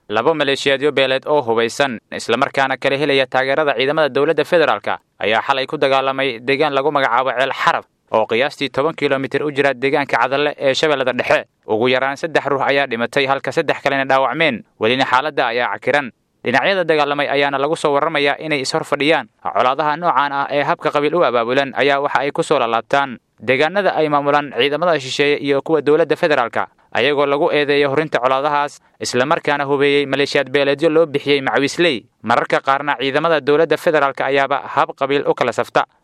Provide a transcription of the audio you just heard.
laba maleeshiyaadyo beeleed oo hubaysan islamarkaana kala helaya taageerada ciidamada dowladda federaalka ayaa xalay ku dagaalamay deegaan lagu magacaabo ceel xarab oo qiyaastii toban kilomitir u jira deegaanka cadalle ee shabeellada dhexe ugu yaraan saddex ruux ayaa dhimatay halka saddex kalena dhaawacmeen welina xaaladda ayaa cakiran dhinacyada dagaalamay ayaana lagu soo warramayaa inay ishor fadhiyaan colaadaha noocan ah ee habka qabiil u abaabulan ayaa waxa ay ku soo lalaabtaan deegaanada ay maamulaan ciidamada shisheeye iyo kuwa dowladda federaalka ayagoo lagu eedeeyo horinta colaadahaas islamarkaana hubeeyey maleeshiyaad beeleedyo loo bixiyey macawiisley mararka qaarna ciidamada dowladda federaalk ayaaba hab qabiil u kala safta